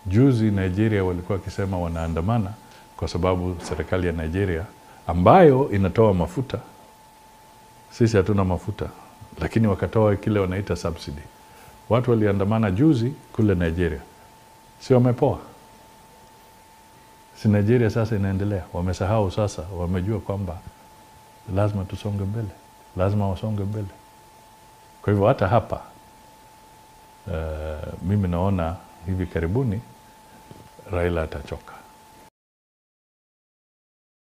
Juzi Nigeria walikuwa wakisema wanaandamana kwa sababu serikali ya Nigeria ambayo inatoa mafuta, sisi hatuna mafuta, lakini wakatoa kile wanaita subsidy. Watu waliandamana juzi kule Nigeria, si wamepoa? Si Nigeria sasa inaendelea? Wamesahau sasa, wamejua kwamba lazima tusonge mbele, lazima wasonge mbele. Kwa hivyo hata hapa uh, mimi naona hivi karibuni Raila atachoka.